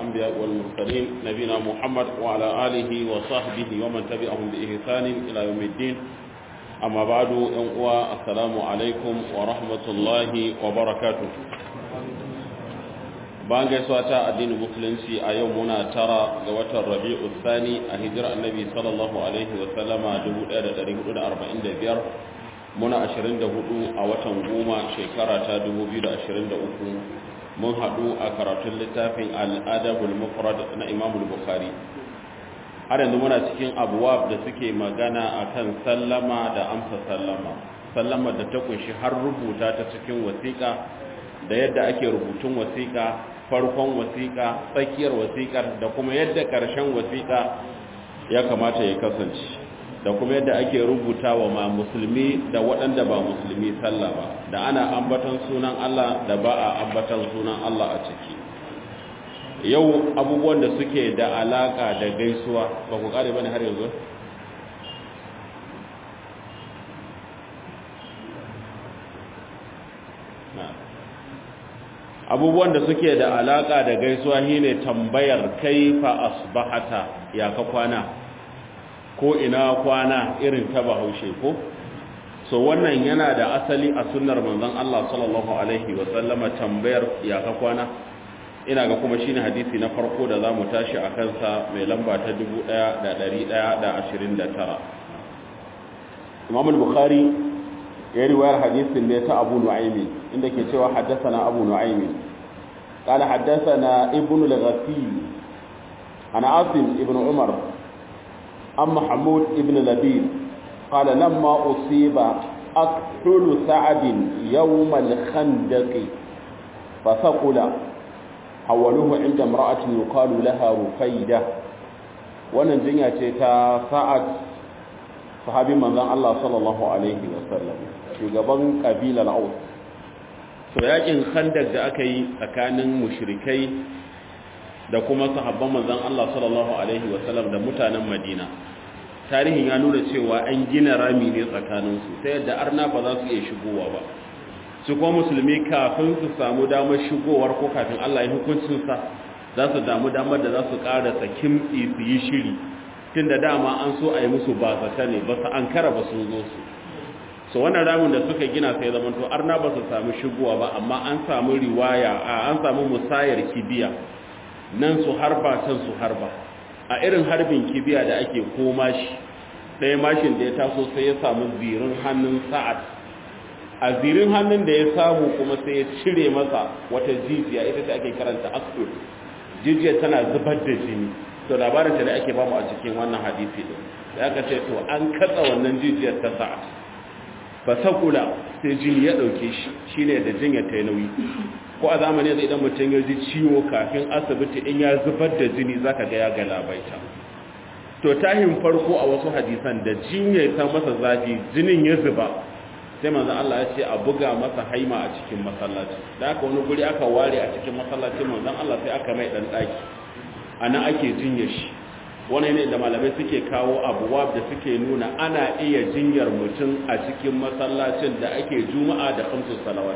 الأنبياء والمرسلين نبينا محمد وعلى آله وصحبه ومن تبعهم بإحسان إلى يوم الدين أما بعد أنقوى السلام عليكم ورحمة الله وبركاته bayan gaisuwa ta addinin musulunci a yau muna tara ga watan rabi'u thani a hijirar annabi sallallahu alaihi wa sallama 1445 muna 24 a watan goma shekara ta 2023 mun haɗu a karatun littafin al'adabul mufrad na imamul bukhari har yanzu muna cikin abuwab da suke magana akan sallama da amsa sallama sallama da ta kunshi har rubuta ta cikin wasiƙa da yadda ake rubutun wasiƙa farkon wasiƙa tsakiyar wasiƙar da kuma yadda ƙarshen wasiƙa ya kamata ya kasance da kuma yadda ake rubuta wa ma musulmi da waɗanda ba musulmi sallah ba da ana ambatan sunan Allah da ba a ambatan sunan Allah a ciki yau abubuwan da suke da alaƙa da gaisuwa ba ku ƙare ba ne har yanzu abubuwan da suke da alaka da gaisuwa shine tambayar kaifa asbahata ya ka kwana ko ina kwana irin ta bahaushe ko so wannan yana da asali a sunnar manzon Allah sallallahu alaihi wa sallama tambayar ya ka kwana ina ga kuma shine hadisi na farko da zamu tashi a kansa mai lamba ta 1129 Imam al-Bukhari ya riwayar hadisin ne ta Abu Nu'aym inda ke cewa haddathana Abu Nu'aym قال حدثنا ابن الغفيل عن عاصم ابن عمر عن محمود ابن لبيد قال لما أصيب أكحل سعد يوم الخندق فثقل حولوه عند امرأة يقال لها رفيدة wannan jinya ce ta sa'ad sahabi manzon Allah sallallahu alaihi wasallam shugaban kabilar Aus to yakin khandak da aka yi tsakanin mushrikai da kuma sahabban manzon Allah sallallahu alaihi wasallam da mutanen Madina tarihin ya nuna cewa an gina rami ne tsakanin su ta yadda arna ba za su iya shigowa ba su kuma musulmi kafin su samu damar shigowar ko kafin Allah ya hukuncin sa za su damu damar da za su ƙara tsakin su yi shiri tunda dama an so a yi musu ba zata ne ba su an kara ba sun zo su so wannan ramin da suka gina sai zaman to arna ba su samu shigowa ba amma an samu riwaya a an samu musayar kibiya nan su harba can su harba a irin harbin kibiya da ake koma shi ɗaya mashin da ya taso sai ya samu zirin hannun sa'ad a zirin hannun da ya samu kuma sai ya cire masa wata jijiya ita da ake karanta askur jijiya tana zubar da jini to labarin da ake bamu a cikin wannan hadisi din da aka ce to an katsa wannan jijiyar ta sa'ad fasakula sai jini ya ɗauke shi shi ne da jinya ta nauyi ko a zamani zai idan mutum ya ji ciwo kafin asibiti in ya zubar da jini za ka ga ya galabaita to tahin farko a wasu hadisan da jinya ta masa zafi jinin ya zuba sai manzan Allah ya ce a buga masa haima a cikin masallaci da aka wani guri aka ware a cikin masallacin manzan Allah sai aka mai ɗan ɗaki a nan ake jinya shi wani ne da malamai suke kawo abuwa da suke nuna ana iya jinyar mutum a cikin masallacin da ake juma'a da kamsu salawat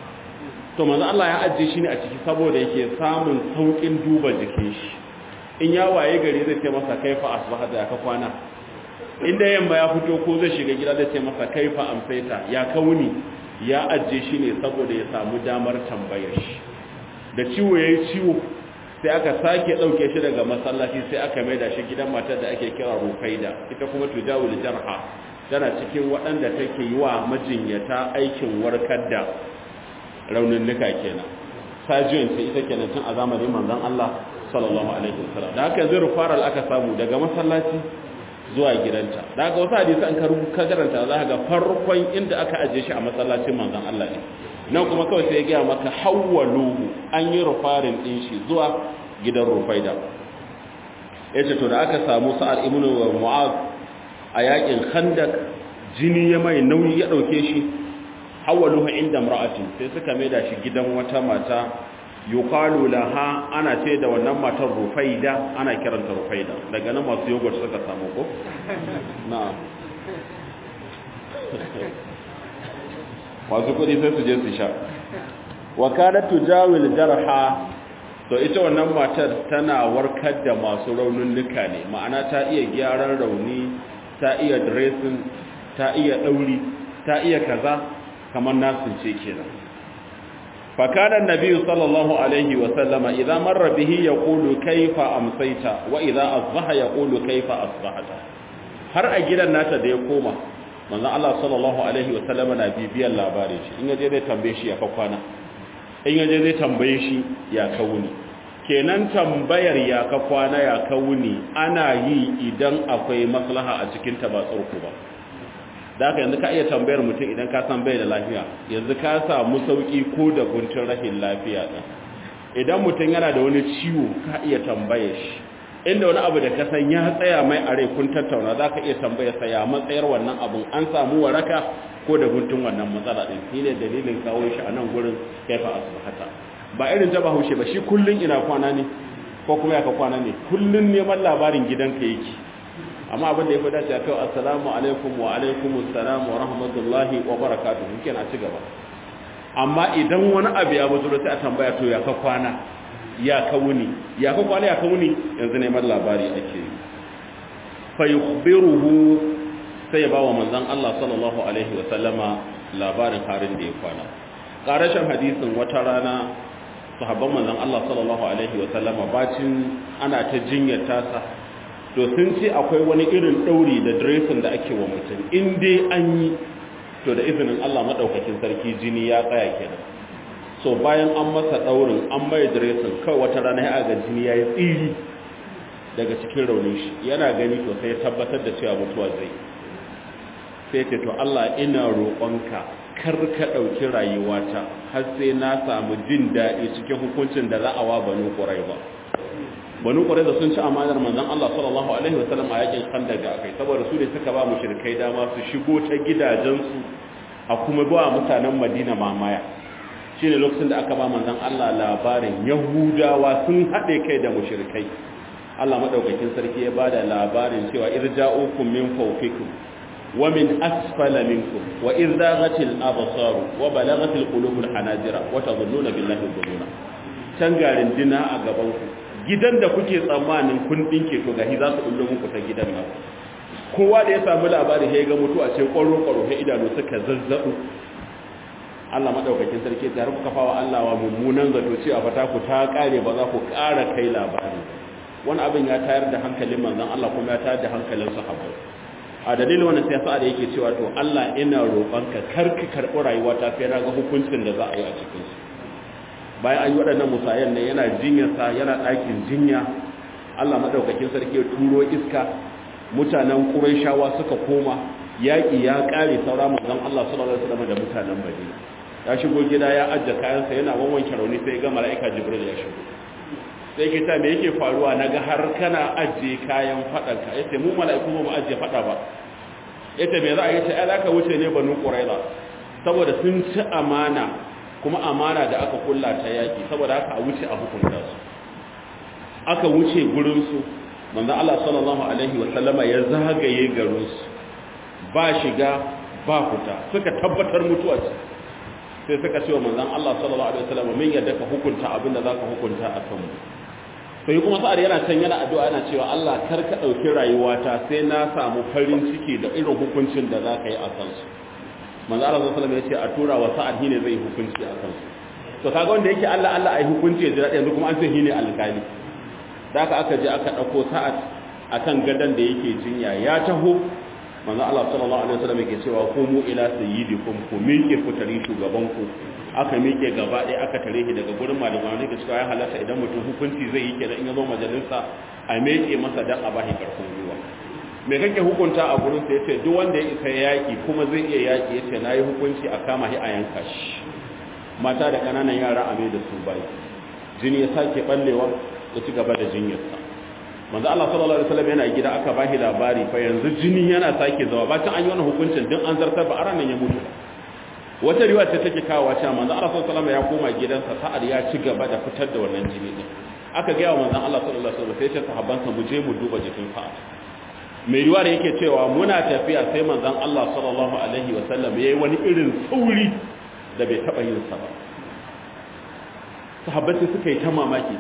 to manzo Allah ya ajiye shi ne a ciki saboda yake samun saukin duba jikin shi in ya waye gari zai ce masa kaifa asbaha da ka kwana inda yamma ya fito ko zai shiga gida zai ce masa kaifa amsaita ya kauni ya ajiye shi ne saboda ya samu damar tambayar shi da ciwo yayi ciwo sai aka sake ɗauke shi daga masallaci sai aka maida shi gidan matar da ake kira rufaida ita kuma tujawul jarha tana cikin waɗanda take yi wa majinyata aikin warkar da rauninnuka kenan sajiyon ce ita kenan tun a zamanin manzon Allah sallallahu alaihi wasallam da haka zai rufaral aka samu daga masallaci zuwa gidanta da haka wasu hadisi an ka karanta za ka ga farkon inda aka ajiye shi a masallacin manzon Allah ne nan kuma kawai sai ya gaya maka hawwaluhu an yi rufarin ɗin shi zuwa gidan rufaida ya ce to da aka samu sa'ad ibn mu'az a yakin khandak jini ya mai nauyi ya ɗauke shi hawwaluhu inda mar'atin sai suka maida shi gidan wata mata yuqalu laha ana ce da wannan matar rufaida ana kiranta rufaida daga nan masu yogurt suka samu ko na'am masu kudi sai su je su sha wa kana tujawil jarha to ita wannan matar tana warkar da masu raunin nuka ne ma'ana ta iya gyaran rauni ta iya dressing ta iya dauri ta iya kaza kamar nasin ce kenan fakanan nabi sallallahu alaihi wa sallama idza marra bihi yaqulu kayfa amsayta wa idza asbaha yaqulu kayfa asbahata har a gidan nata da ya koma manzon Allah sallallahu alaihi wa sallama na bibiyan labarin shi in yaje zai tambaye shi ya fa kwana in yaje zai tambaye shi ya kauni kenan tambayar ya ka kwana ya kauni ana yi idan akwai maslaha a cikin ta ba tsarku ba da haka yanzu ka iya tambayar mutum idan ka san bai da lafiya yanzu ka samu sauki ko da guntun rahin lafiya ɗin idan mutum yana da wani ciwo ka iya tambayar shi inda wani abu da ka san ya tsaya mai a rai kun tattauna za ka iya tambayar sa ya matsayar wannan abun an samu waraka ko da guntun wannan matsala ɗin shi ne dalilin kawo shi a nan gurin kaifa asibahata ba irin ta bahaushe ba shi kullum ina kwana ne ko kuma ya ka kwana ne kullum neman labarin gidanka yake amma abin da ya fi dace a kai assalamu alaikum wa alaikum assalam wa rahmatullahi wa barakatuhu kenan ci gaba amma idan wani abu ya buzuro sai a tambaya to ya ka kwana ya ka wuni ya ka kwana ya ka wuni yanzu neman labari ake yi fa yukhbiruhu sai ya bawa manzon Allah sallallahu alaihi wa sallama labarin harin da ya kwana karashin hadisin wata rana sahabban manzon Allah sallallahu alaihi wa sallama bacin ana ta jinyar tasa to sun ce akwai wani irin ɗauri da dressing da ake wa mutum in dai an yi to da izinin Allah maɗaukakin sarki jini ya tsaya kenan so bayan an masa ɗaurin an mai dressing kawai wata rana ya ga jini ya yi tsiri daga cikin raunin shi yana gani to sai tabbatar da cewa mutuwa zai sai ce to Allah ina roƙonka kar ka ɗauki rayuwata har sai na samu jin daɗi cikin hukuncin da za a wa banu ƙurai ba banu da sun ci amanar manzon Allah sallallahu alaihi wasallam a yakin Khandaq da akai saboda su ne suka ba mushrikai dama su shigo ta gidajensu a kuma ba mutanen Madina mamaya shine lokacin da aka ba manzon Allah labarin Yahudawa sun hade kai da mushrikai Allah madaukakin sarki ya bada labarin cewa irja'ukum min fawqikum wa min asfala minkum wa irzaghatil absar wa balaghatil qulubul hanajira wa tadhunnuna billahi dhununa can garin dina a gaban ku gidan da kuke tsammanin kun dinke to gahi za su bullo muku ta gidan nan kowa da ya samu labari sai ga mutu a ce kwaro kwaro sai idanu suka zazzabu Allah madaukakin sarki ta kuka fawa Allah wa mummunan zato cewa fata ku ta kare ba za ku ƙara kai labari wani abin ya tayar da hankalin manzon Allah kuma ya tayar da hankalin sahabbai a dalilin wannan sai sa'a da yake cewa to Allah ina roƙonka kar ka karɓi rayuwa ta sai na ga hukuncin da za a yi a cikin su bayan an yi waɗannan musayen ne yana jinyarsa yana ɗakin jinya Allah maɗaukakin sarki ya turo iska mutanen ƙuraishawa suka koma yaƙi ya ƙare saura manzon Allah sallallahu alaihi wasallam da mutanen Madina ya shigo gida ya ajje kayansa yana wanwanke rauni sai ga mala'ika Jibril ya shigo sai ke ta me yake faruwa naga har kana ajje kayan faɗanka yace mu mala'iku ba mu ajje faɗa ba yace me za a yi ta ai zaka wuce ne banu Quraiza saboda sun ci amana kuma amana da aka kulla ta yaki saboda haka a wuce a hukunta su aka wuce gurinsu manzo Allah sallallahu alaihi wasallama ya zagaye garinsu ba shiga ba fita suka tabbatar mutuwa ce sai suka ce wa manzon Allah sallallahu alaihi wasallama min yadda ka hukunta abin da zaka hukunta a kanmu sai kuma sa'ad yana can yana addu'a yana cewa Allah kar ka dauki rayuwata sai na samu farin ciki da irin hukuncin da zaka yi a kansu manzo Allah sallallahu alaihi wasallam ya ce a tura wa sa'ad hine zai hukunci a kansu to kaga wanda yake Allah Allah ai hukunci ya jira yanzu kuma an ce hine alƙali da aka aka je aka dauko sa'ad akan gadan da yake jinya ya taho manzo Allah sallallahu alaihi wasallam yake cewa kumu ila sayyidikum ku miƙe ku tare shugaban ku aka miƙe gaba ɗaya aka tare shi daga gurin malamai ne cewa ya halatta idan mutum hukunci zai yi kenan in ya zo majalisa a miƙe masa dan a bashi karfin gwiwa me kake hukunta a gurin sa yace duk wanda ya isa yaki kuma zai iya yaki yace nayi hukunci a kama shi a yanka shi mata da kananan yara a mai da su bai jini ya sake ballewa ya ci gaba da jinyarsa manzo Allah sallallahu alaihi wasallam yana gida aka bashi labari fa yanzu jini yana sake zawa bacin an yi wannan hukuncin din an zartar ba aran nan ya mutu wata riwaya ce take kawo cewa manzo Allah sallallahu alaihi wasallam ya koma gidansa sa'ad ya ci gaba da fitar da wannan jini din aka ga wa manzo Allah sallallahu alaihi wasallam sai ya ce sahabbansa mu je mu duba jikin sa'ad mai riwaya yake cewa muna tafiya sai manzon Allah sallallahu alaihi wasallam yayi wani irin sauri da bai taba yin sa ba sahabbai suka yi ta mamaki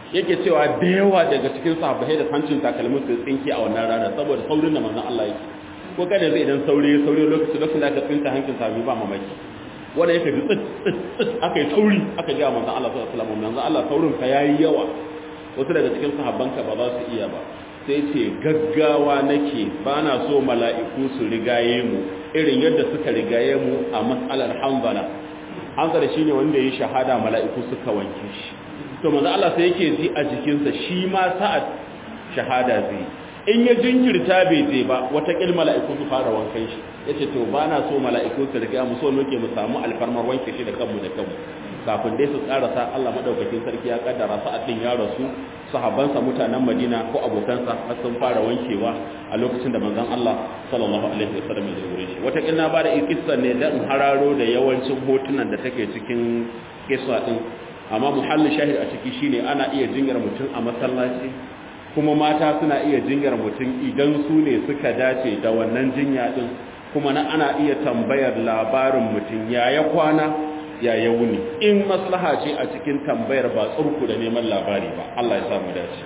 yake cewa da yawa daga cikin sahabbai da hancin takalmin su tsinke a wannan rana saboda saurin da manzon Allah yake ko kada zai idan sauri sauri lokacin lokacin da aka tsinta hancin sami ba mamaki wanda yake bi tsit tsit aka yi sauri aka ga manzon Allah sallallahu alaihi wasallam manzon Allah saurin ka yayi yawa wasu daga cikin sahabbanka ba za su iya ba sai ce gaggawa nake ba na so mala'iku su rigaye mu irin yadda suka rigaye mu a matsalar hanzala hanzala shine wanda ya shahada mala'iku suka wanke shi to manzo Allah sai yake ji a jikinsa shi ma sa'ad shahada zai in ya jinkirta bai je ba wata kil mala'iku su fara wankan shi yace to ba na so mala'iku su riga mu so muke mu samu alfarmar wanke shi da kanmu da kanmu kafin dai su karasa Allah madaukakin sarki ya kaddara sa'ad din ya rasu sahabbansa mutanen Madina ko abokansa har sun fara wankewa a lokacin da manzon Allah sallallahu alaihi wasallam ya zure shi wata kina ba da kissa ne dan hararo da yawancin hotunan da take cikin kissa din amma muhallin shahid a ciki shine ana iya jingar mutum a masallaci kuma mata suna iya jingar mutum idan su ne suka dace da wannan jinya din kuma na ana iya tambayar labarin mutum ya ya kwana ya ya wuni in maslaha ce a cikin tambayar ba tsurku da neman labari ba Allah ya samu dace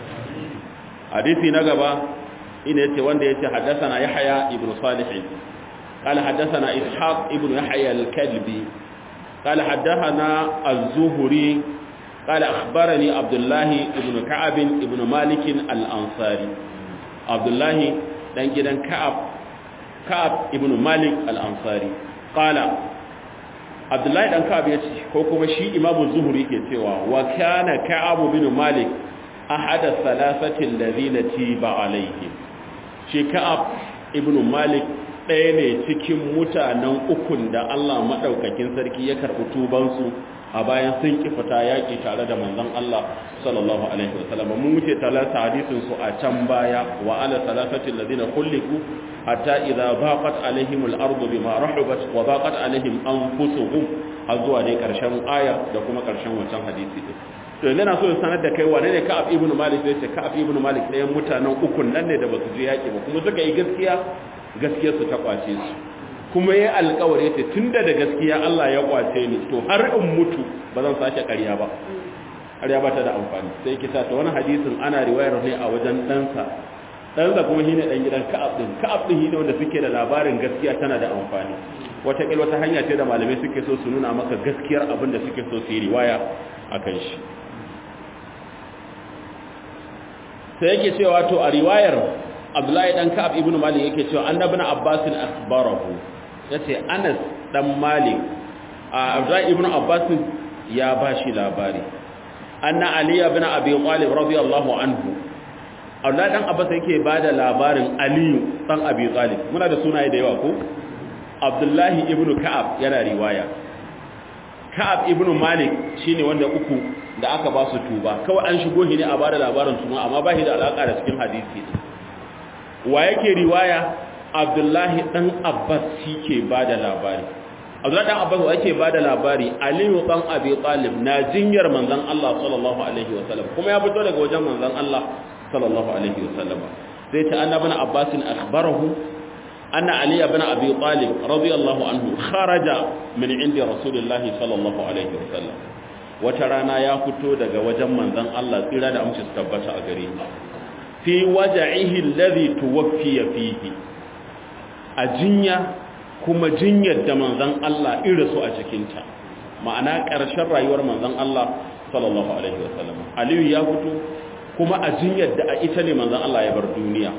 hadisi na gaba ina yace wanda yace haddathana yahya ibn salih قال حدثنا إسحاق ابن يحيى الكلبي قال حدثنا الزهري قال أخبرني عبد الله ابن كعب ابن مالك الأنصاري عبد الله دان جدان كعب كعب ابن مالك الأنصاري قال عبد الله دان كعب yace ko kuma shi Imam Zuhri yake cewa wa kana Ka'ab ibn Malik ahad thalathati alladhina tiba alaihim shi Ka'ab ibn Malik ɗaya ne cikin mutanen ukun da Allah maɗaukakin sarki ya karɓi tubansu a bayan sun ƙi fita yaƙi tare da manzon Allah sallallahu alaihi wa sallam mun wuce talata hadisin su a can baya wa ala salasatil ladina kulliku hatta idza baqat alaihim al-ardu bima rahabat wa baqat alaihim anfusuhum har zuwa dai karshen aya da kuma karshen wancan hadisi din to yanzu na so in sanar da kai wane ne Ka'ab ibn Malik sai ce Ka'ab ibn Malik ɗayan mutanen ukun nan ne da basu je yaƙi ba kuma suka yi gaskiya gaskiyarsu ta kwace su kuma ya alkawari ta tun da da gaskiya Allah ya kwace ni to har in mutu ba zan sake ƙarya ba ƙarya ba ta da amfani sai kisa ta wani hadisin ana riwayar ne a wajen ɗansa ɗansa kuma shine ɗan gidan ka'ab ɗin ka'ab ɗin shine wanda suke da labarin gaskiya tana da amfani wata ƙil wata hanya ce da malamai suke so su nuna maka gaskiyar abin da suke so su yi riwaya a kan shi sai yake cewa to a riwayar abdullahi dan ka'ab ibnu malik yake cewa annabi na abbas akhbarahu yace anas dan malik abdullahi ibnu abbas ya bashi labari anna ali ibn abi talib radiyallahu anhu abdullahi dan abbas yake bada labarin ali dan abi talib muna da sunaye da yawa ko abdullahi ibnu ka'ab yana riwaya ka'ab ibnu malik shine wanda uku da aka ba su tuba kawai an shigo shi ne a bada labarin su amma ba shi da alaka da cikin hadisi wa yake riwaya abdullahi dan abbas shi ke ba da labari abdullahi dan abbas wa yake ba da labari aliyu dan abi talib na jinyar manzon Allah sallallahu alaihi wasallam kuma ya fito daga wajen manzon Allah sallallahu alaihi wasallam sai ta annabi na abbas akhbarahu anna ali ibn abi talib radiyallahu anhu kharaja min indi rasulillahi sallallahu alaihi wasallam wata rana ya fito daga wajen manzon Allah tsira da amince su tabbata a gare shi fi waja'ihi alladhi tuwaffiya fihi a jinya kuma jinyar da manzon Allah irasu a cikin ta ma'ana ƙarshen rayuwar manzon Allah sallallahu alaihi wasallam Aliyu ya fito kuma a jinyar da a ita ne manzon Allah ya bar duniya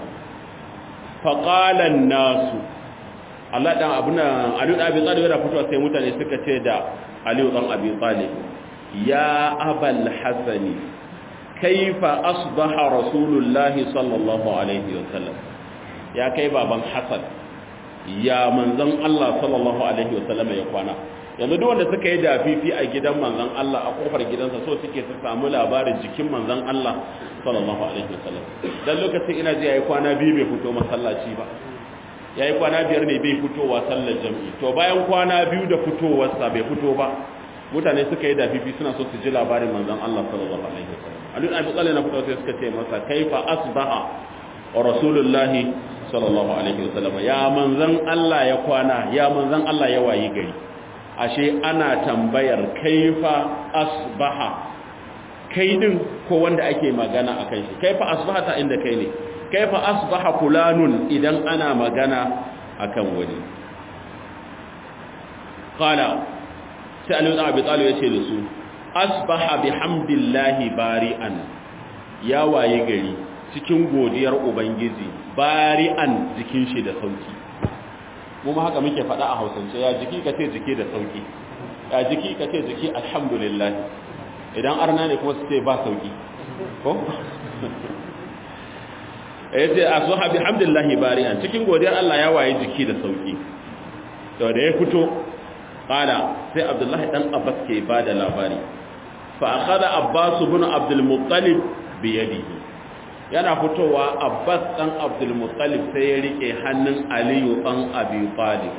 faqala nasu Allah dan abuna Aliyu dan Abi Talib yana fitowa sai mutane suka ce da Aliyu dan Abi Talib ya abal hasani kaifa asbaha rasulullahi sallallahu alaihi wasallam ya kai baban hasan ya manzon Allah sallallahu alaihi wasallam ya kwana yanzu duk wanda suka yi dafifi a gidan manzon Allah a kofar gidansa so suke su samu labarin jikin manzon Allah sallallahu alaihi wasallam dan lokacin ina ji yayi kwana biyu bai fito masallaci ba yayi kwana biyar ne bai fitowa sallar jami'i to bayan kwana biyu da fitowarsa bai fito ba mutane suka yi dafifi suna so su ji labarin manzon Allah sallallahu alaihi wasallam Ali ibn Abi Talib na fito sai suka ce masa kaifa asbaha rasulullahi sallallahu alaihi wasallam ya manzon Allah ya kwana ya manzon Allah ya wayi gari ashe ana tambayar kaifa asbaha kai din ko wanda ake magana akan shi kaifa asbahata inda kai ne kaifa asbaha fulanun idan ana magana akan wani qala sai Ali ibn Abi Talib yace da su asbaha bihamdillahi bari'an ya waye gari cikin godiyar ubangiji bari'an jikin shi da sauki mu ma haka muke faɗa a Hausance ya jiki kace jiki da sauki ya jiki kace jiki alhamdulillah idan arna ne kuma su ce ba sauki ko yace asbaha bihamdillahi bari'an cikin godiyar Allah ya waye jiki da sauki to da ya fito qala sai Abdullahi dan Abbas ke bada labari fa akhadha Abbas ibn Abdul Muttalib bi yadihi yana fitowa Abbas dan Abdul Muttalib sai ya rike hannun Aliyu dan Abi Talib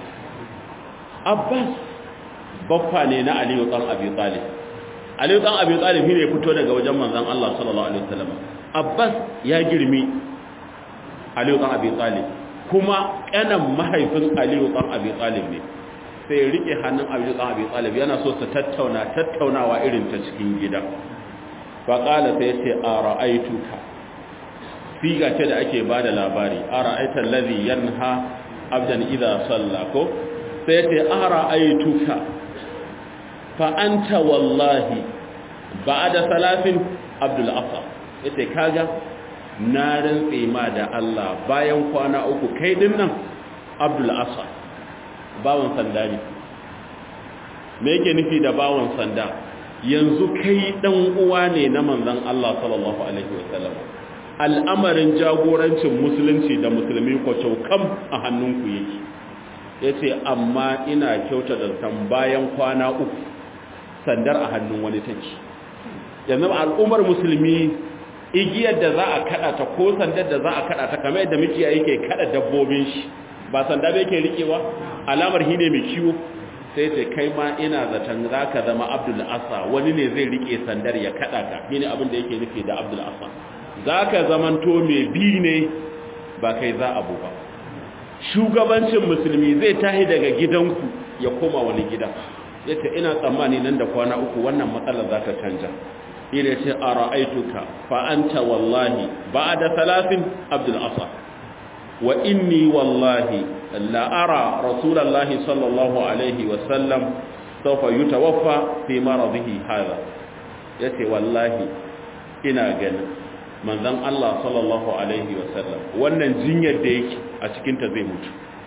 Abbas baffa ne na Aliyu dan Abi Talib Aliyu dan Abi Talib ne ya fito daga wajen manzon Allah sallallahu alaihi wasallam Abbas ya girmi Aliyu dan Abi Talib kuma kanan mahaifin Aliyu dan Abi Talib ne sai ya rike hannun Aliyu dan Abi Talib yana so su tattauna tattaunawa irin ta cikin gida fa qala sai ya ce ara'aituka siga ce da ake bada labari ara'aita allazi yanha abdan idza salla ko sai ya ce ara'aituka fa anta wallahi ba'da salatin abdul asa yace kaga na rantse ma da Allah bayan kwana uku kai din nan abdul asa bawan sanda ne me yake nufi da bawan sanda yanzu kai dan uwa ne na manzon Allah sallallahu alaihi wasallam al'amarin jagorancin musulunci da musulmi kwacho kam a hannunku yake yace amma ina kyauta da san bayan kwana uku sandar a hannun wani take yanzu al'ummar musulmi igiyar da za a kada ta ko sandar da za a kada ta kamar yadda muke yake kada dabbobin shi ba sanda bai ke rikewa alamar hine mai kiwo sai ce kai ma ina zaton za ka zama abdul asa wani ne zai rike sandar ya kada ka shine abin da yake nufi da abdul asa za ka zamanto mai bi ne ba kai za abu ba shugabancin musulmi zai tahi daga gidanku ya koma wani gida ya ce ina tsammani nan da kwana uku wannan matsalar za ta canja ina ce a ra'aituka fa'anta wallahi ba da talafin abdul asa wa inni wallahi la'ara rasulallahi sallallahu alaihi wasallam saufa yi tawaffa fi maradihi haza ya ce wallahi ina ganin manzan Allah sallallahu alaihi wasallam wannan jinyar da yake a cikinta zai mutu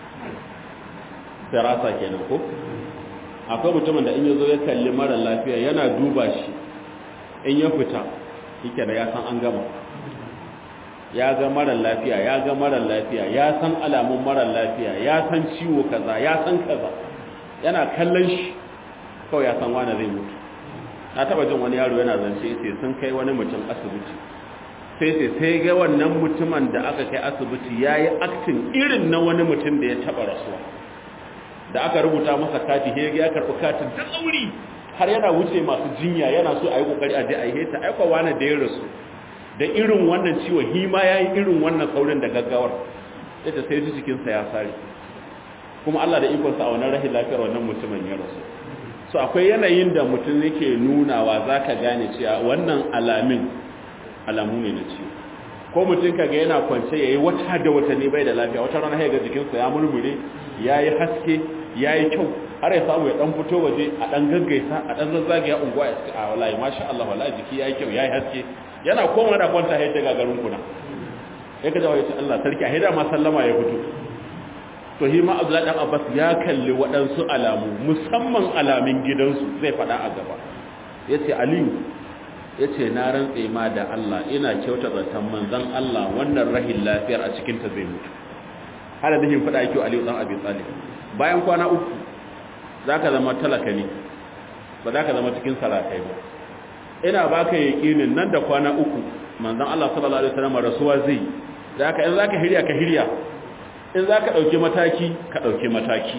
firasa kenan ko akwai mutumin da in ya zo ya kalli mara lafiya yana duba shi in ya fita yake da ya san an gama ya ga mara lafiya ya ga mara lafiya ya san alamun mara lafiya ya san ciwo kaza ya san kaza yana kallon shi kawai ya san wani zai mutu na taba jin wani yaro yana zance sai sun kai wani mutum asibiti sai sai sai ga wannan mutumin da aka kai asibiti ya yi aktin irin na wani mutum da ya taba rasuwa da aka rubuta masa kati he ya karɓi katin da tsauri har yana wuce masu jinya yana so a yi ƙoƙari a je a yi heta aika wani da ya rasu da irin wannan ciwo hi ma ya yi irin wannan saurin da gaggawar ita sai ji jikinsa ya sare kuma Allah da ikonsa a wannan rahin lafiyar wannan mutumin ya rasu so akwai yanayin da mutum yake nunawa za ka gane cewa wannan alamin alamu ne na ciwo ko mutum ka ga yana kwance ya yi wata da watanni bai da lafiya wata rana ya ga jikinsa ya murmure ya yi haske ya yi kyau har ya samu ya dan fito waje a dan gaggaisa a dan zazzage ya unguwa ya ce a wallahi masha Allah wallahi jiki ya yi kyau ya yi haske yana koma da kwanta ya ta gagarin kuna ya ka jawo ya ce Allah sarki a hida ma sallama ya fito to hima Abdullahi dan Abbas ya kalli waɗansu alamu musamman alamin gidansu zai faɗa a gaba yace Aliyu yace na rantse ma da Allah ina kyauta zaton manzon Allah wannan rahin lafiyar a cikin ta zai mutu hada da hin faɗa yake Aliyu dan Abi Talib bayan kwana uku zaka zama talaka ne ba zaka zama cikin sarakai ba ina baka yakinin nan da kwana uku manzon Allah sallallahu alaihi wasallam rasuwa zai zaka in zaka hirya ka hirya in zaka dauki mataki ka dauki mataki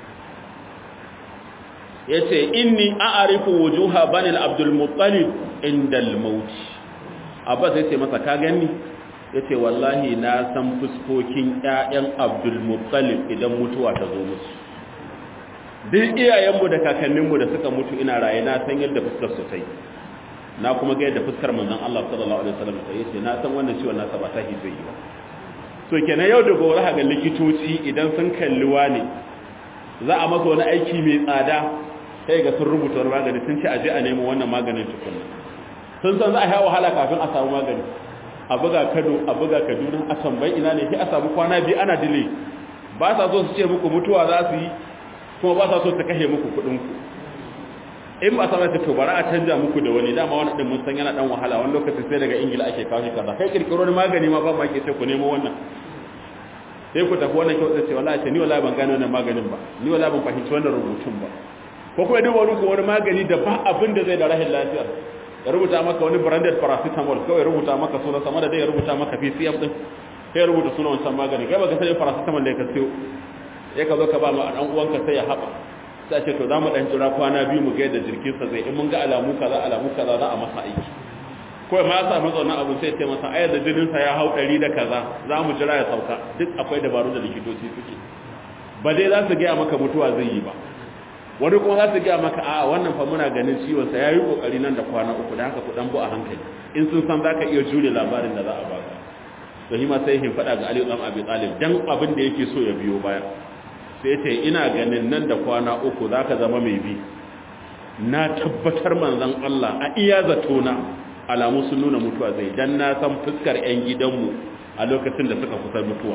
yace inni a'rifu wujuha bani al-abdul muttalib inda al-maut abbas yace masa ka gani yace wallahi na san fuskokin ƴaƴan abdul muttalib idan mutuwa ta zo musu duk iyayenmu da kakanninmu da suka mutu ina raye na san yadda fuskar su tai na kuma ga yadda fuskar manzon Allah sallallahu alaihi wasallam sai yace na san wannan ciwon nasa ba ta hi zai yi ba to kenan yau da gobe ga likitoci idan sun kalli wani za a masa wani aiki mai tsada sai ga sun rubuta wani magani sun ce a je a nemo wannan maganin tukunna sun san za a yi wahala kafin a samu magani a buga kano a buga kaduna a tambayi ina ne sai a samu kwana biyu ana dile ba sa so su ce muku mutuwa za su yi kuma ba sa so su kashe muku kuɗin ku in ba sa to bara a canja muku da wani dama wani din mun san yana dan wahala wani lokacin sai daga ingila ake kawo shi kaza kai kirkiro wani magani ma ba ma ke ce ku nemo wannan sai ku tafi wannan kyau ce wallahi ce ni wallahi ban gane wannan maganin ba ni wallahi ban fahimci wannan rubutun ba ko kuma duk wani wani magani da ba abin da zai da rahin lafiya ya rubuta maka wani branded paracetamol kawai rubuta maka sunan sama da dai ya rubuta maka PCF din sai ya rubuta sunan wancan magani kai baka sai paracetamol da ka siyo ya ka zo ka ba ma dan uwanka sai ya haɓa sai ce to za mu dan jira kwana biyu mu ga yadda jirgin sa zai in mun ga alamu kaza alamu kaza za a masa aiki ko ma ya samu zaune abu sai ce masa ayar da jinin sa ya hau ɗari da kaza za mu jira ya sauka duk akwai dabaru da likitoci suke ba dai za su gaya maka mutuwa zai yi ba wani kuma za su gaya maka a wannan fa muna ganin ciwon sa yayi kokari nan da kwana uku da haka ku dan bu a hankali in sun san zaka iya jure labarin da za a baka to hima sai hin fada ga Ali dan Abi Talib dan abin da yake so ya biyo baya sai ce ina ganin nan da kwana uku zaka zama mai bi na tabbatar manzon Allah a iya zato na alamu sun nuna mutuwa zai dan na san fuskar yan gidanmu a lokacin da suka kusa mutuwa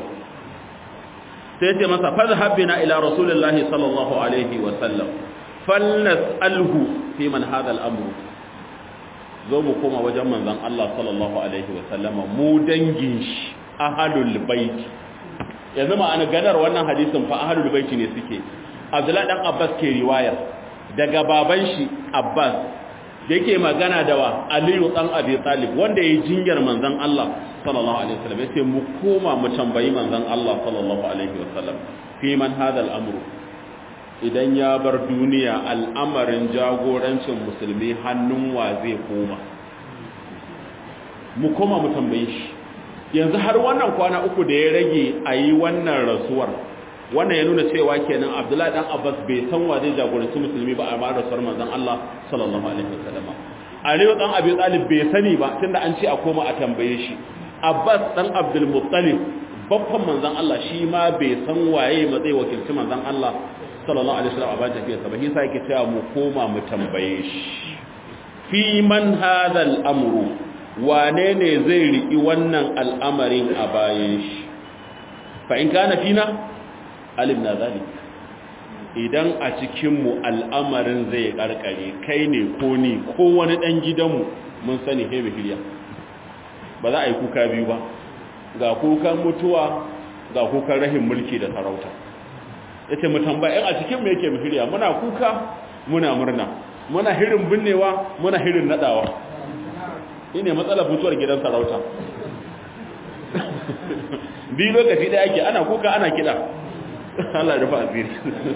sai ce masa fadhhab bina ila rasulillahi sallallahu alaihi wa sallam falnas'alhu fi man hadha al-amr zo mu koma wajen manzon Allah sallallahu alaihi wa sallama mu dangin shi ahlul bait yanzu ma ana ganar wannan hadisin fa ahlul bait ne suke Abdullahi dan Abbas ke riwayar daga baban shi Abbas yake magana da wa Aliyu dan Abi Talib wanda yayi jinyar manzon Allah sallallahu alaihi wasallam yace mu koma mu tambayi manzon Allah sallallahu alaihi wasallam fi man hada al'amru idan ya bar duniya al'amarin jagorancin musulmi hannun wa zai koma mu koma mu tambaye shi yanzu har wannan kwana uku da ya rage a yi wannan rasuwar wannan ya nuna cewa kenan abdullahi dan abbas bai san wa zai jagoranci musulmi ba a ma rasuwar manzon Allah sallallahu alaihi wasallam aliyu dan abi talib bai sani ba tunda an ce a koma a tambaye shi abbas dan abdul muttalib babban manzon Allah shi ma bai san waye ma zai wakilci manzon Allah sallallahu alaihi wasallam a bayan tafiyarsa ba shi sai yake cewa mu koma mu tambaye shi fi man hadha al-amru wane ne zai riki wannan al'amarin a bayan shi fa in kana fina alimna zalik idan a cikin mu al'amarin zai karkare kai ne ko ni ko wani dan gidanmu mun sani hebe hiliya ba za a yi kuka biyu ba ga kukan mutuwa ga kukan rahin mulki da sarauta yace mu tambaya a cikin mu yake mihiriya muna kuka muna murna muna hirin binnewa muna hirin nadawa shine matsalar mutuwar gidan sarauta bi lokaci da yake ana kuka ana kida Allah ya rufa asiri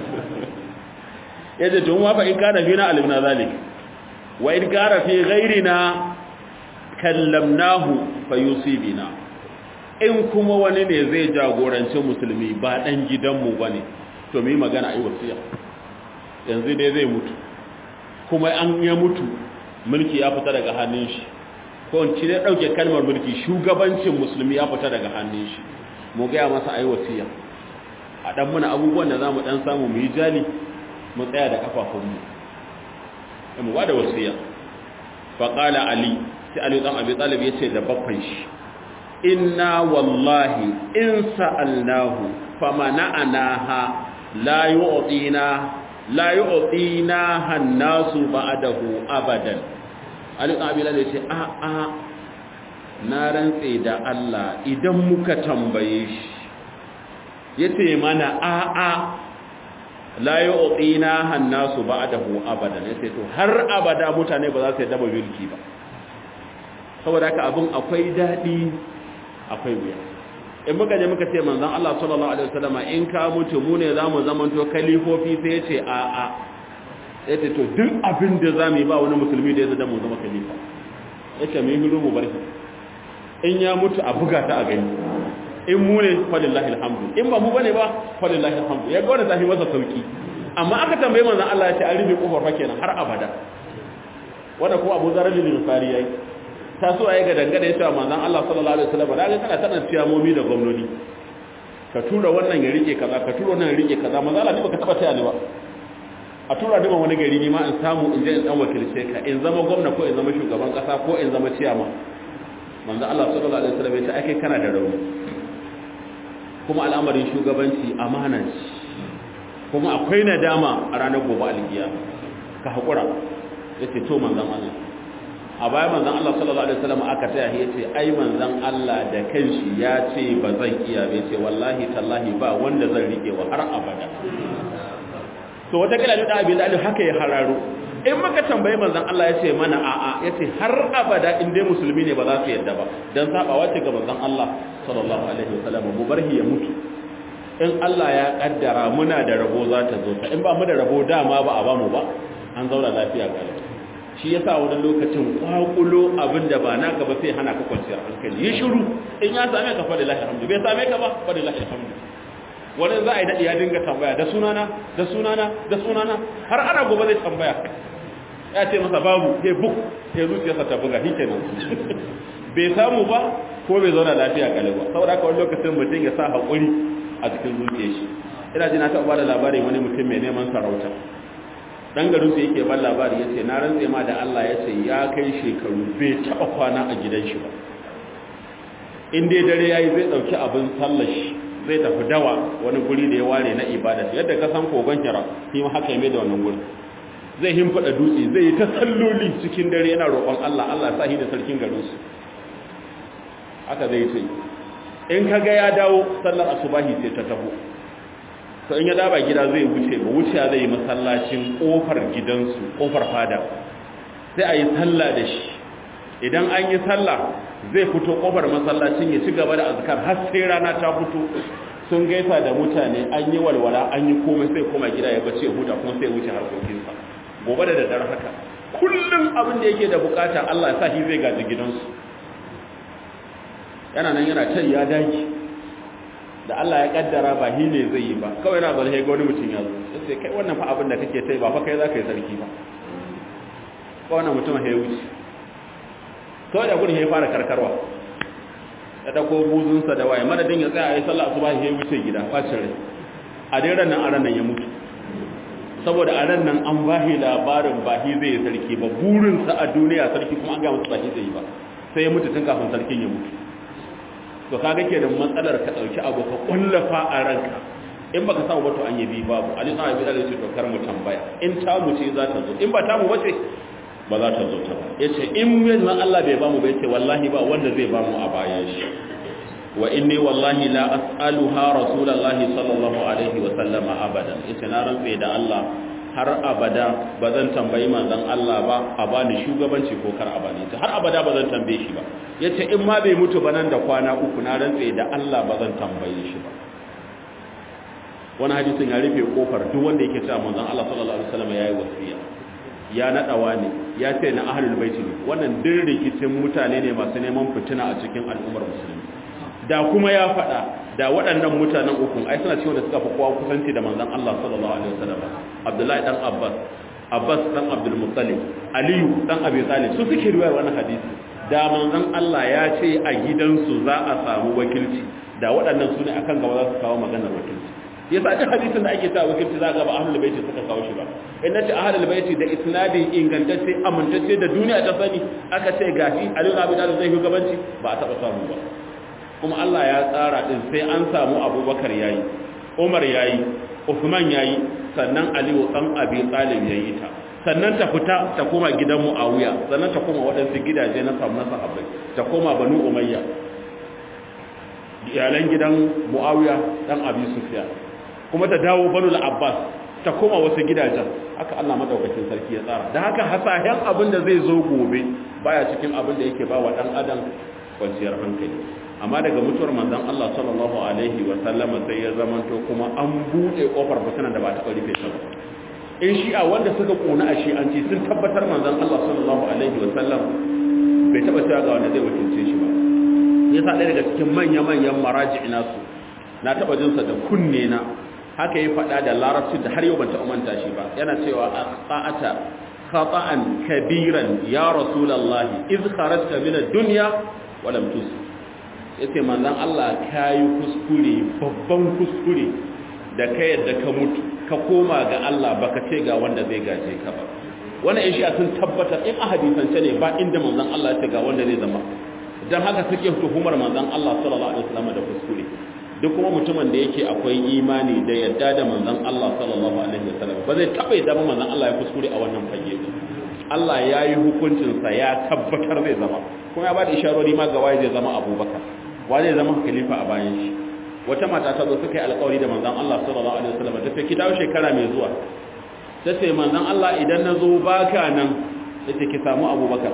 yace to ma fa in kana fina alimna zalik wa in kana fi ghairina kallamnahu fayusibina in kuma wani ne zai jagoranci musulmi ba dan gidanmu bane to mu yi magana ai wasiya yanzu dai zai mutu kuma an ya mutu mulki ya fita daga hannun shi ko in ci dai dauke kalmar mulki shugabancin musulmi ya fita daga hannun shi mu ga masa ai wasiya a dan muna abubuwan da zamu dan samu mu yi jali mu tsaya da kafafunmu mu ba da wasiya fa qala ali sai ali dan abi talib yace da babban shi inna wallahi in sa'alnahu famana'anaha la yu'tina la yu'tina hannasu ba'dahu abadan ali dan abi talib yace a a na rantse da Allah idan muka tambaye shi yace mana a a la yu'tina hannasu ba'dahu abadan yace to har abada mutane ba za su yadda ba mulki ba saboda haka abin akwai dadi akwai wuya in muka je muka ce manzon Allah sallallahu alaihi wasallam in ka mutu mu ne zamu zamanto kalifofi sai yace a a yace to duk abin da zamu yi ba wani musulmi da ya zama mu zama kalifa yace mu yi hiru mu barki in ya mutu a buga ta a gani in mu ne falillahi alhamdu in ba mu bane ba falillahi alhamdu ya ga wannan tafi masa sauki amma aka tambaye manzon Allah ya ce an rufe kofar fa kenan har abada wanda kuma Abu Dharr al-Ghifari yayi ta so ayi ga dangane ya cewa manzon Allah sallallahu alaihi wasallam da ga kana tana ciyamomi da gwamnati ka tura wannan ya rike kaza ka tura wannan ya rike kaza manzon Allah ne baka taba taya ni ba a tura duban wani gari ne ma in samu in je in dan wakilce ka in zama gwamna ko in zama shugaban kasa ko in zama ciyama manzo Allah sallallahu alaihi wasallam ya ce ake kana da rauni kuma al'amarin shugabanci amana ce kuma akwai nadama a ranar gobe alkiya ka hakura yace to manzon Allah a baya manzon Allah sallallahu alaihi wasallam aka taya ya ce ai manzon Allah da kanshi ya ce ba zan iya bai ce wallahi tallahi ba wanda zan rike wa har abada to wata kila da abin da haka ya hararo in muka tambayi manzon Allah ya ce mana a'a ya ce har abada in dai musulmi ne ba za su yadda ba dan sabawa ce ga manzon Allah sallallahu alaihi wasallam mu barhi ya mutu in Allah ya kaddara muna da rabo za ta zo ta in ba mu da rabo dama ba a ba mu ba an zauna lafiya ga shi yasa wani lokacin kwakulo abin da ba naka ba sai hana ka kwanciyar hankali yi shiru in ya same ka fa lillahi alhamdu bai same ka ba fa lillahi alhamdu wani za a yi daɗi ya dinga tambaya da sunana da sunana da sunana har ana gobe zai tambaya ya ce masa babu ya buk ya zuciyarsa ta buga shi kenan bai samu ba ko bai zauna lafiya kale ba saboda haka wani lokacin mutum ya sa haƙuri a cikin zuciyar shi ina ji na taɓa ba da labarin wani mutum mai neman sarauta dan garin su yake ban labari ya ce na rantse ma da Allah ya ce ya kai shekaru bai taɓa kwana a gidan shi ba in dai dare ya yi zai ɗauki abin sallar shi zai tafi dawa wani guri da ya ware na ibada yadda ka san kogon kira shi ma haka ya mai da wannan guri zai himfada dutse zai yi ta salloli cikin dare yana roƙon Allah Allah sa shi da sarkin garin su haka zai ce in ka ga ya dawo sallar asubahi sai ta taho to in ya daba gida zai wuce ba wuce zai yi masallacin kofar gidansu kofar fada sai a yi sallah da shi idan an yi sallah zai fito kofar masallacin ya ci gaba da azkar har sai rana ta fito sun gaisa da mutane an yi walwala an yi komai sai koma gida ya bace huta kuma sai wuce harkokinsa gobe da daddare haka kullum abin da yake da bukata Allah ya sa shi zai gaji gidansu yana nan yana can ya daki da Allah ya kaddara ba shi ne zai yi ba kawai na zalhe ga wani mutum ya zo sai kai wannan fa abin da kake tai ba fa kai za ka yi sarki ba ko wannan mutum ya wuce kawai da gudun ya fara karkarwa ya dako buzunsa da waye madadin ya tsaya a yi sallah asuba ya wuce gida bacin rai a dai ran nan a ran nan ya mutu saboda a ran nan an bahi labarin bahi zai yi sarki ba burinsa a duniya sarki kuma an ga masa bahi zai yi ba sai ya mutu tun kafin sarkin ya mutu to kaga ke da matsalar ka dauki abu ka kullafa a ranka in baka samu ba to an yi bi babu ali sa abi dalil ce to kar mu tambaya in ta mu ce za ta zo in ba ta mu bace ba za ta zo ta ba yace in yanzu Allah bai bamu ba yace wallahi ba wanda zai bamu a bayan shi wa inni wallahi la as'aluha rasulullahi sallallahu alaihi wa sallama abadan yace na rantsa da Allah har abada ba zan tambayi manzon Allah ba a bani shugabanci ko kar a bani har abada ba zan tambaye shi ba yace in ma bai mutu ba nan da kwana uku na rantsa da Allah ba zan tambaye shi ba wani hadisin ya rufe kofar duk wanda yake cewa manzon Allah sallallahu alaihi wasallam yayi wasiya ya nadawa ne ya ce na ahlul baiti ne wannan din rikicin mutane ne masu neman fitina a cikin al'ummar musulmi da kuma ya faɗa da waɗannan mutanen ukun ai suna cewa da suka fi kowa kusanci da manzon Allah sallallahu alaihi wasallam Abdullahi dan Abbas Abbas dan Abdul Muttalib Aliyu dan Abi Talib su suke riwayar wannan hadisi da manzon Allah ya ce a gidansu za a samu wakilci da waɗannan su ne akan gaba za su kawo maganar wakilci yasa duk hadisin da ake ta wakilci za ga ba ahlul baiti suka kawo shi ba in nace ahlul baiti da isnadi ingantacce amintacce da duniya ta sani aka ce gashi Ali ibn Abi Talib zai shugabanci ba a taba samu ba kuma Allah ya tsara din sai an samu Abubakar yayi Umar yayi Uthman yayi sannan Ali dan Abi Talib yayi ta sannan ta fita ta koma gidan Muawiya sannan ta koma waɗansu gidaje na samu na sahabbai ta koma Banu Umayya iyalan gidan Muawiya dan Abi Sufyan kuma ta dawo Banu Abbas ta koma wasu gidajen haka Allah madaukakin sarki ya tsara da haka hasahen abin da zai zo gobe baya cikin abin da yake ba wa dan adam kwanciyar hankali amma daga mutuwar manzon Allah sallallahu alaihi wa sallama sai ya zamanto kuma an bude kofar fitinan da ba ta rufe ta ba in shi'a wanda suka kona a shi'anci sun tabbatar manzon Allah sallallahu alaihi wa sallam bai taba cewa ga wanda zai wakilce shi ba yasa ɗaya daga cikin manya-manyan maraji nasu na taba jinsa da kunne na haka ya faɗa da larabci da har yau ban taɓa manta shi ba yana cewa a tsa'ata khata'an kabiran ya rasulullahi iz kharajta min ad-dunya wa lam tus yace manzon Allah kai kuskure babban kuskure da kai yadda ka mutu ka koma ga Allah baka ce ga wanda zai gaje ka ba wannan in shi'a sun tabbatar in a hadisance ne ba inda manzon Allah ya ce ga wanda zai zama dan haka suke tuhumar manzon Allah sallallahu alaihi wasallam da kuskure duk kuma mutumin da yake akwai imani da yadda da manzon Allah sallallahu alaihi wasallam ba zai taba yadda manzon Allah ya kuskure a wannan fage ba Allah ya yi hukuncin sa ya tabbatar zai zama kuma ya ba da isharori ma ga waye zai zama Abubakar waye zai zama khalifa a bayan shi wata mata ta zo suka yi alƙawari da manzon Allah sallallahu alaihi wasallam ta ce ki dawo shekara mai zuwa ta ce manzon Allah idan na zo baka nan ta ce ki samu Abubakar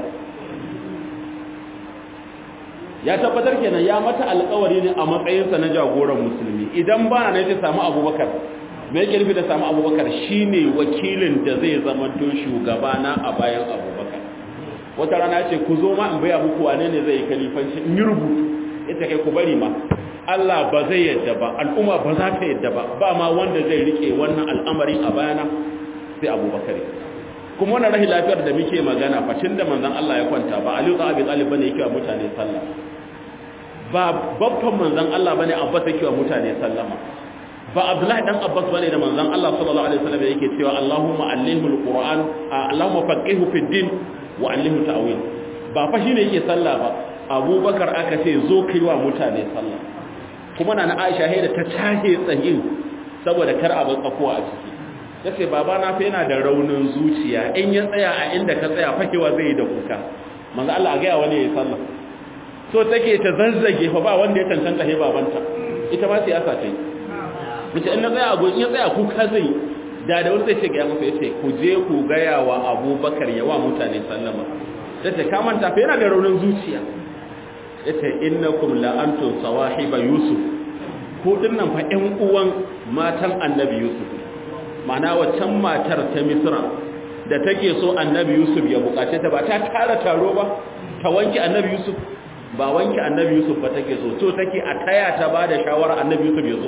ya tabbatar kenan ya mata alƙawari ne a matsayinsa na jagoran musulmi idan ba na ce samu abubakar me yake nufi da samu abubakar shine wakilin da zai zama to shugabana a bayan abubakar wata rana ce ku zo ma in baya muku wane ne zai kalifanci in yi rubutu ita kai ku bari ma Allah ba zai yadda ba al'umma ba za ta yadda ba ba ma wanda zai rike wannan al'amari a bayana sai abubakar kuma wannan rahi lafiyar da muke magana facin da manzon Allah ya kwanta ba Aliyu da Abi Talib bane yake wa mutane sallah ba babban manzon Allah bane Abbas yake wa mutane sallama ba Abdullahi dan Abbas bane da manzon Allah sallallahu alaihi wasallam yake cewa Allahumma allimhu alquran Allahumma faqihu fid din wa allimhu ta'wil ba fa shine yake sallah ba Abubakar aka ce zo kai wa mutane sallah kuma na Aisha haida ta tahe tsayin saboda kar abin tsakuwa a ciki ya ce babana fa yana da raunin zuciya in ya tsaya a inda ka tsaya fakewa zai yi da kuka manzo Allah a gaya wani ya sallah so take ta zazzage fa ba wanda ya tantanta he babanta ita ma siyasa ta yi mace in na tsaya a in ya tsaya kuka zai da da wani zai ce ga masa yace ku je ku gaya wa Abubakar ya wa mutane sallama yace ka manta fa yana da raunin zuciya yace innakum la antum sawahiba yusuf ko dinnan fa ƴan uwan matan annabi yusuf mana waccan matar ta misra da take so annabi yusuf ya bukace ta ba ta tara taro ba ta wanke annabi yusuf ba wanke annabi yusuf ba take so so take a taya ta ba da shawara annabi yusuf ya zo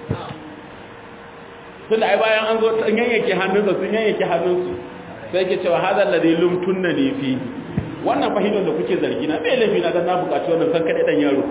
tun da ai bayan an zo sun yanyanke hannunsa sun yanyanke hannunsu sai ke cewa hadar da dai lumtunna ne fi wannan fahimtar da kuke zargi na bai laifi na dan na bukaci wannan kan kaɗai ɗan yaro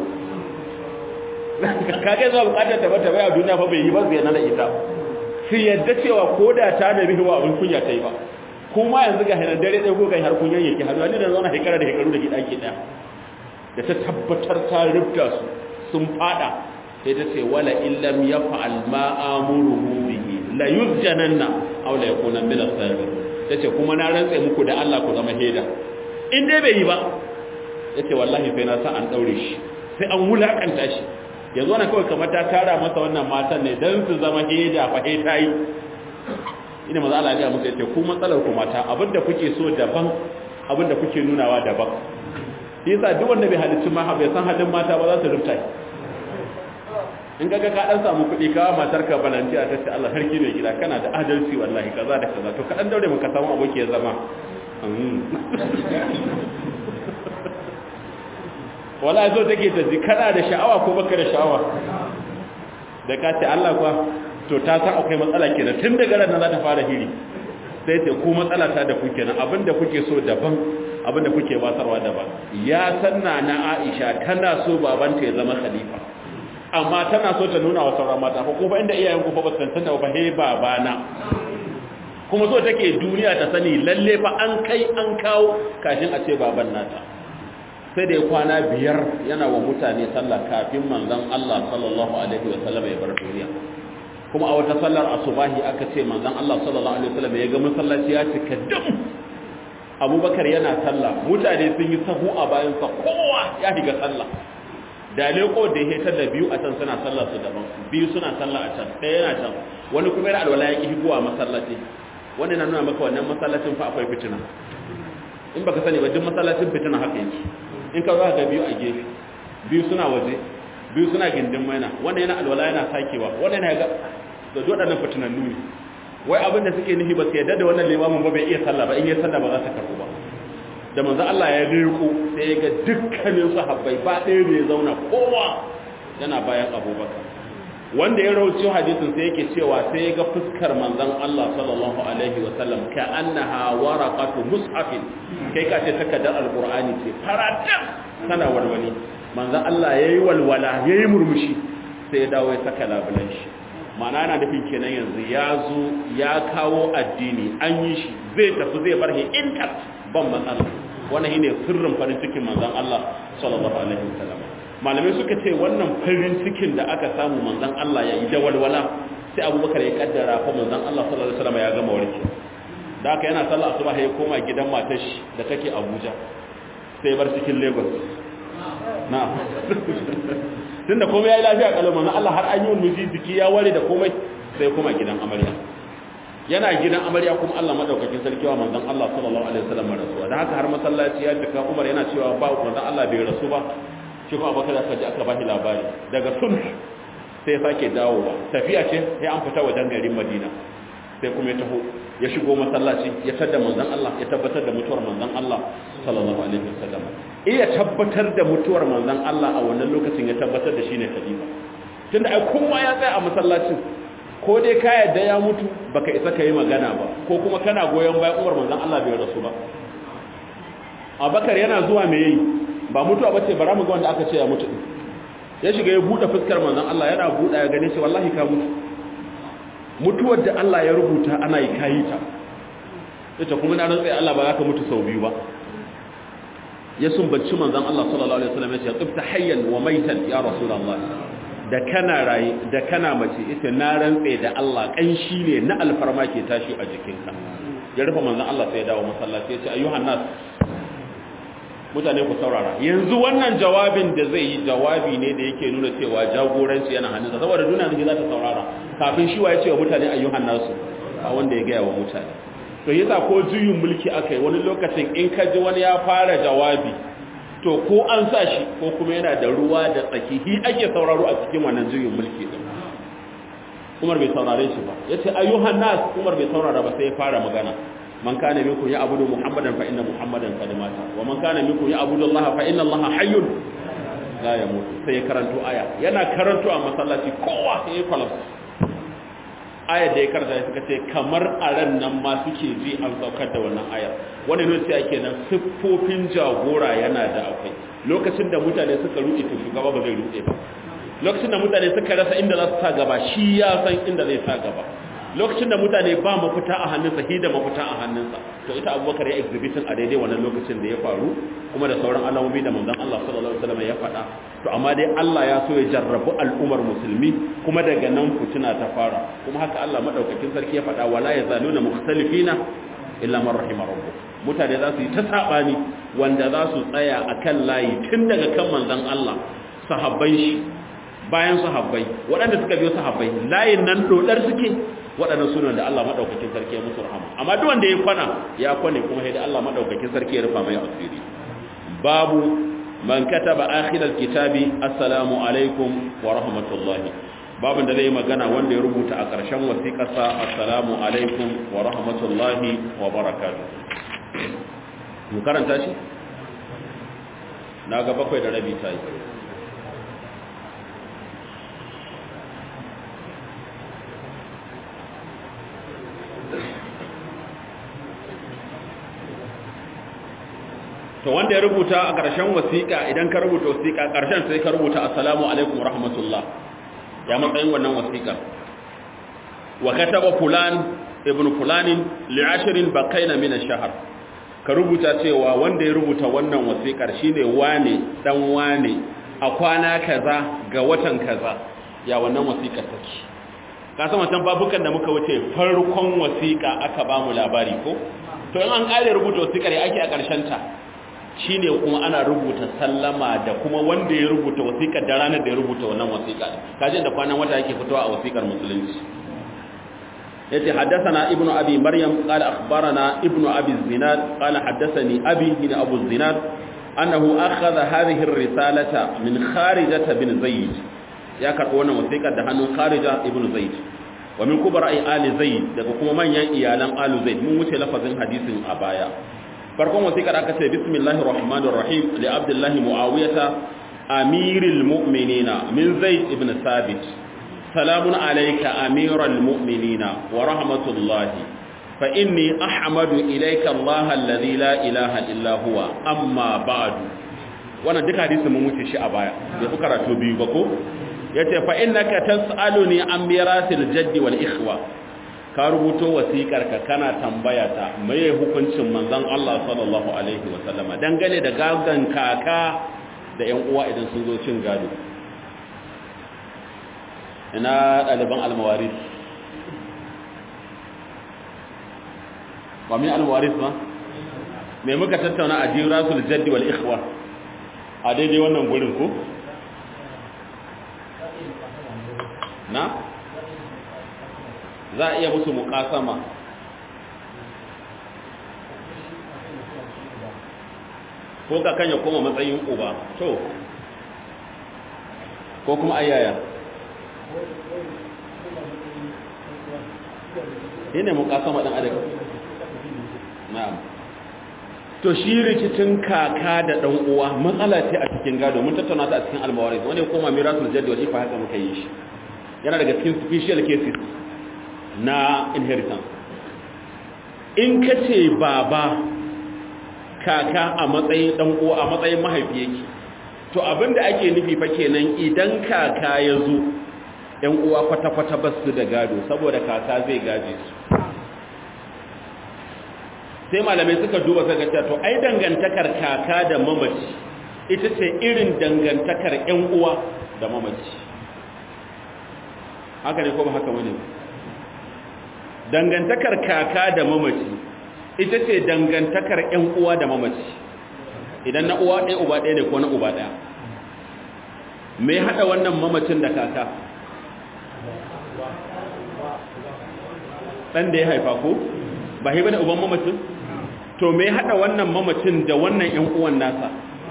kage zuwa bukatar ta bata baya duniya fa bai yi ba zai na da ita su yadda cewa ko da ta da bihiwa abin kunya ta yi ba kuma yanzu ga hannun dare ɗaya ko ga har kunyan yake hannu wani da zauna shekara da shekaru da ke ɗaki ɗaya da ta tabbatar ta rubta su sun fada sai ta ce wala illam ya fa'al ma amuruhu bihi la yuzjananna aw la yakuna min as-sabirin tace kuma na rantsa muku da Allah ku zama heda in dai bai yi ba yace wallahi sai na sa an daure shi sai an wulakanta shi yanzu wannan kawai kamar ta tara masa wannan matan ne dan su zama heda fa he tayi ina maza Allah ya musu yace ku matsalar ku mata abinda kuke so daban abinda kuke nunawa daban yasa duk wanda bai halicci ma bai san halin mata ba za su rufta in kaga ka dan samu kuɗi kawa matar ka balanci a tace Allah sarki mai gida kana da adalci wallahi kaza da kaza to ka dan daure maka samu aboki ya zama wallahi so take ta ji kana da sha'awa ko baka da sha'awa da ka ce Allah kwa to ta san akwai matsala kenan tun daga ran za ta fara hiri sai ce ku matsala ta da ku kenan abinda kuke so daban abinda kuke basarwa daban ya sanna na Aisha tana so babanta ya zama khalifa amma tana so ta nuna wa sauran mata fa ko ba inda iyayen ku fa ba san tana ba he babana kuma so take duniya ta sani lalle fa an kai an kawo kashin a ce baban nata sai da ya kwana biyar yana wa mutane sallah kafin manzon Allah sallallahu alaihi wa sallam ya bar duniya kuma a wata sallar asubahi aka ce manzon Allah sallallahu alaihi wa sallam ya ga masallaci ya cika dum Abubakar yana sallah mutane sun yi sahu a bayansa kowa ya shiga sallah da leko da ya da biyu a can suna sallar su daban biyu suna sallah a can ɗaya yana can wani kuma yana alwala ya ki higowa masallaci wani na nuna maka wannan masallacin fa akwai fitina in baka sani ba duk masallacin fitina haka yake in ka za ga biyu a gefe biyu suna waje biyu suna gindin maina wannan yana alwala yana sakewa wannan yana ga da waɗannan fitinannu ne wai abin da suke nufi ba su yadda da wannan limamin ba bai iya sallah ba in yi sallah ba za ta karɓu ba da manzo Allah ya riko sai ya ga dukkanin sahabbai ba ɗaya bai zauna kowa yana bayan Abubakar wanda ya rawaito hadisin sai yake cewa sai ya ga fuskar manzon Allah sallallahu alaihi wa sallam ka annaha waraqatu mushafin kai ka ce takaddar alqur'ani ce faratan kana walwali manzon Allah yayi walwala yayi murmushi sai ya dawo ya saka labulan shi ma'ana yana nufin kenan yanzu ya zo ya kawo addini an yi shi zai tafi zai bar intar ban matsala wannan shine sirrin farin cikin manzon Allah sallallahu alaihi wasallam malamai suka ce wannan farin cikin da aka samu manzon Allah ya yi da walwala sai Abubakar ya kaddara fa manzon Allah sallallahu alaihi wasallam ya gama warke da haka yana sallah asuba ya koma gidan matar shi da take Abuja sai bar cikin Lagos na tunda komai ya yi lafiya kalau manzon Allah har an yi wani jiki ya ware da komai sai koma gidan amarya yana gidan amarya kuma Allah madaukakin sarki wa manzon Allah sallallahu alaihi wasallam rasuwa da haka har masallaci ya tuka Umar yana cewa ba manzon Allah bai rasu ba shi kuma Abubakar aka ji aka bashi labari daga sun sai sake dawowa tafiya ce sai an fita wajen garin Madina sai kuma ya taho ya shigo masallaci ya tada manzon Allah ya tabbatar da mutuwar manzon Allah sallallahu alaihi wasallam iya tabbatar da mutuwar manzon Allah a wannan lokacin ya tabbatar da shine khalifa tunda ai kowa ya tsaya a masallacin ko dai ka yadda ya mutu baka isa ka yi magana ba ko kuma kana goyon bayan umar manzan Allah bai rasu ba abakar yana zuwa me yi ba mutuwa ba ce bara mu ga wanda aka ce ya mutu ya shiga ya buɗe fuskar manzan Allah yana buɗe ya gane ce wallahi ka mutu mutuwar da Allah ya rubuta ana yi kayi ta ita kuma na rantsa Allah ba za ka mutu sau biyu ba ya sumbanci manzan Allah sallallahu alaihi wasallam ya ce tsibta hayyan wa maitan ya rasulullah da kana raye da kana mace ita na rantse da Allah kanshi ne na alfarma ke tashi a jikinka ya rufe manzon Allah sai ya dawo masallaci ya ce ayyuhan nas mutane ku saurara yanzu wannan jawabin da zai yi jawabi ne da yake nuna cewa jagoranci yana hannunsa saboda duniya ne za ta saurara kafin shi wa ya ce wa mutane ayyuhan nasu a wanda ya gaya wa mutane to yasa ko juyin mulki akai wani lokacin in ka ji wani ya fara jawabi to ko an sa shi ko kuma yana da ruwa da tsaki hi ake sauraro a cikin wannan juyin mulki din Umar bai saurare shi ba yace ayyuhan nas Umar bai saurara ba sai ya fara magana man kana minkum ya abudu muhammadan fa inna muhammadan qad mata wa man kana minkum ya abudu allaha fa inna allaha hayyun la yamut sai ya karanto aya yana karanto a masallaci kowa sai ya kwalafsa ayar da ya karanta suka ce kamar a ran nan ma suke ji an saukar da wannan ayar wani ne sai ake nan siffofin jagora yana da akwai lokacin da mutane suka ruɗe to shugaba ba zai ruɗe ba lokacin da mutane suka rasa inda za su sa gaba shi ya san inda zai sa gaba lokacin da mutane ba mafita a hannunsa hi da mafita a hannunsa to ita abubakar ya exhibitin a daidai wannan lokacin da ya faru kuma da sauran alamomi da manzon Allah sallallahu alaihi wasallam ya faɗa to amma dai Allah ya so ya jarrabu al'ummar musulmi kuma daga nan fitina ta fara kuma haka Allah madaukakin sarki ya faɗa wala yazaluna mukhtalifina illa man rahima rabbuk mutane za su yi ta sabani wanda za su tsaya akan layi tun daga kan manzon Allah sahabbai shi bayan sahabbai waɗanda suka biyo sahabbai layin nan dodar suke waɗannan sunan da Allah maɗaukakin sarki ya musu rahama amma duk wanda ya kwana ya kwane kuma sai da Allah maɗaukakin sarki ya rufa mai asiri babu man kataba akhir kitabi assalamu alaikum wa rahmatullahi babin da zai magana wanda ya rubuta a ƙarshen wasiƙarsa assalamu alaikum wa rahmatullahi wa barakatuh mu karanta shi na ga bakwai da rabi ta yi to wanda ya rubuta a ƙarshen wasiƙa idan ka rubuta wasiƙa ƙarshen sai ka rubuta assalamu alaikum rahmatullah ya matsayin wannan wasiƙa wa kataba fulan ibn fulanin li ashrin baqaina min ash-shahr ka rubuta cewa wanda ya rubuta wannan wasiƙar shine wane dan wane a kwana kaza ga watan kaza ya wannan wasiƙar take ka san wancan babukan da muka wuce farkon wasiƙa aka ba mu labari ko to in an ƙare rubuta wasiƙar ya ake a ƙarshen ta shine kuma ana rubuta sallama da kuma wanda ya rubuta wasiƙar da ranar da ya rubuta wannan wasiƙa kaje da kwanan wata yake fitowa a wasiƙar musulunci yace haddathana ibnu abi maryam qala akhbarana ibnu abi zinad qala haddathani abi bin abu zinad annahu akhadha hadhihi ar-risalata min kharijah bin zayd ya karbo wannan wasiƙar da hannun kharija ibnu zayd wa min kubara ali zayd daga kuma manyan iyalan alu zayd mun wuce lafazin hadisin a baya farkon wasiƙar aka ce bismillahir rahmanir rahim li abdullahi muawiyata amiril mu'minina min zaid ibn sabit salamun alayka amiral mu'minina wa rahmatullahi fa inni ahmadu ilayka Allah alladhi la ilaha illa huwa amma ba'du wannan duka hadisi mun wuce shi a baya bai fi karatu biyu ba ko yace fa innaka tas'aluni an mirasil jaddi wal ikhwa ka rubuto wasiƙar ka kana tambaya ta meye hukuncin manzon Allah sallallahu alaihi wa sallama dangane da gagan kaka da ƴan uwa idan sun zo cin gado ina ɗaliban almawaris ba mai almawaris ba me muka tattauna a jirasul jaddi wal ikhwa a daidai wannan gurin ko na za a iya musu muƙasama ko ka kan ya koma matsayin uba to ko kuma ayyaya shi ne muƙasama ɗan adam na'am to shi rikicin kaka da ɗan uwa matsala ce a cikin gado mun tattauna ta a cikin almawaris wanda ya koma mirasul jaddi wal ifa haka muka yi shi yana daga cikin special cases na inheritance in ka ce baba kaka a matsayin dan uwa a matsayin mahaifi yake to abinda ake nufi fa kenan idan kaka ya zo ɗan uwa kwata-kwata ba su da gado saboda kaka zai gaje su sai malamai suka duba suka ce to ai dangantakar kaka da mamaci ita ce irin dangantakar ƴan uwa da mamaci haka ne ko ba haka wani dangantakar kaka da mamaci ita ce dangantakar ƴan uwa da mamaci idan na uwa ɗaya uba ɗaya ne ko na uba ɗaya me haɗa wannan mamacin da kaka ɗan da ya haifa ko ba haifa da uban mamacin to me haɗa wannan mamacin da wannan ƴan uwan nasa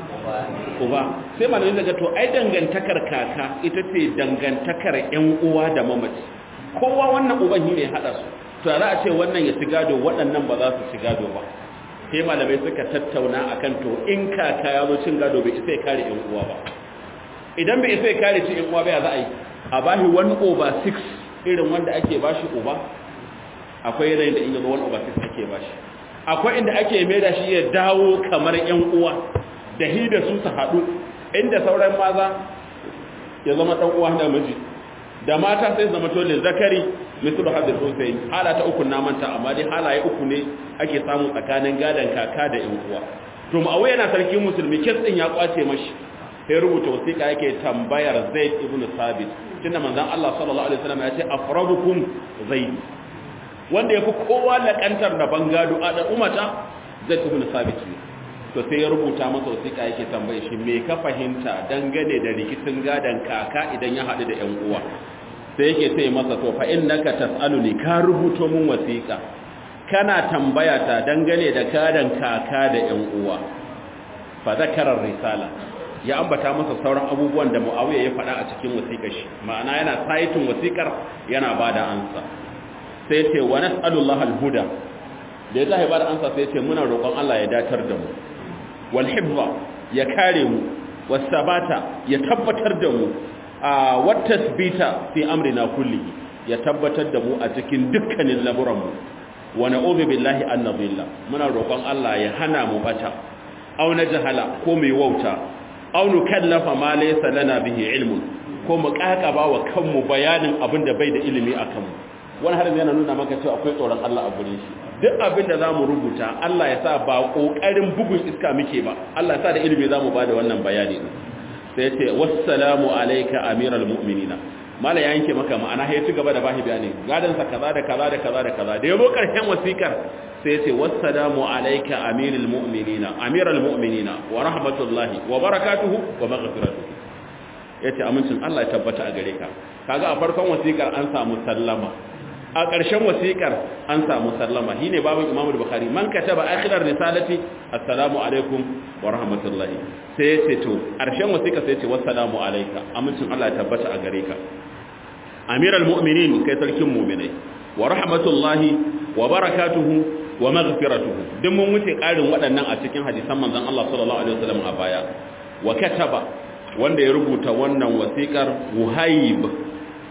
uba sai malamin daga to ai dangantakar kaka ita ce dangantakar ƴan uwa da mamaci kowa wannan uban shi ne haɗa su to za a ce wannan ya ci gado waɗannan ba za su ci gado ba sai malamai suka tattauna akan to in kaka ya zo cin gado bai isa ya kare ƴan uwa ba idan bai isa ya kare ci ƴan uwa ba ya za a yi a bashi 1 over 6 irin wanda ake bashi uba akwai yanayin da in yazo 1 over 6 ake bashi akwai inda ake mai da shi ya dawo kamar ƴan uwa da hi da su su haɗu inda sauran maza ya zama ɗan uwa da miji da mata sai zama tole zakari mislu hadir husayn hala ta uku na manta amma dai halaye uku ne ake samu tsakanin gadan kaka da ƴan uwa to ma'awi yana sarkin musulmi kes din ya kwace mashi sai rubuta wasiƙa yake tambayar zaid ibn sabit tunda manzon Allah sallallahu alaihi wasallam ya ce afradukum zaid wanda yafi kowa lakantar da bangado a da umata zaid ibn sabit ne to sai ya rubuta masa wasiƙa yake tambaye shi me ka fahimta dangane da rikicin gadan kaka idan ya haɗu da ƴan uwa sai yake sai masa to fa innaka tasaluni ka rubuto mun wasiƙa kana tambaya ta dangane da gadan kaka da ƴan uwa fa zakara risala ya ambata masa sauran abubuwan da Muawiya ya faɗa a cikin wasiƙar shi ma'ana yana saitin wasiƙar yana bada ansa sai ce wa nas'alullahi al-huda da ya tahi bada ansa sai ce muna roƙon Allah ya datar da mu wal hifza ya kare mu was sabata ya tabbatar da mu a wat tasbita fi amrina kulli ya tabbatar da mu a cikin dukkanin lamuran mu wa na'udhu billahi an nadilla muna roƙon Allah ya hana mu bata aw jahala ko mai wauta aw nukallafa ma laysa lana bihi ilmun ko mu kakaba wa kanmu bayanin abin da bai da ilimi a kanmu wani harin yana nuna maka cewa akwai tsoron Allah a gurin shi duk abin da zamu rubuta Allah ya sa ba kokarin bugun iska muke ba Allah ya sa da ilimi zamu bada wannan bayani sai yace wassalamu alayka amiral mu'minina mala ya yanke maka ma'ana ya ci gaba da bashi bayani gadan sa kaza da kaza da kaza da kaza da yabo karshen wasikar sai yace wassalamu alayka amirul mu'minina amiral mu'minina wa rahmatullahi wa barakatuhu wa maghfiratuhu yace amincin Allah ya tabbata a gare ka kaga a farkon wasikar an samu sallama a ƙarshen wasiƙar an samu sallama shine babin Imam Bukhari man kataba akhirar risalati assalamu alaikum wa rahmatullahi sai ya ce to ƙarshen wasiƙa sai ya ce wassalamu alayka amincin Allah ya tabbata a gare ka amiral mu'minin kai sarkin mu'minai wa rahmatullahi wa barakatuhu wa maghfiratuhu duk mun wuce ƙarin waɗannan a cikin hadisan manzon Allah sallallahu alaihi wasallam a baya wa kataba wanda ya rubuta wannan wasiƙar Wuhayb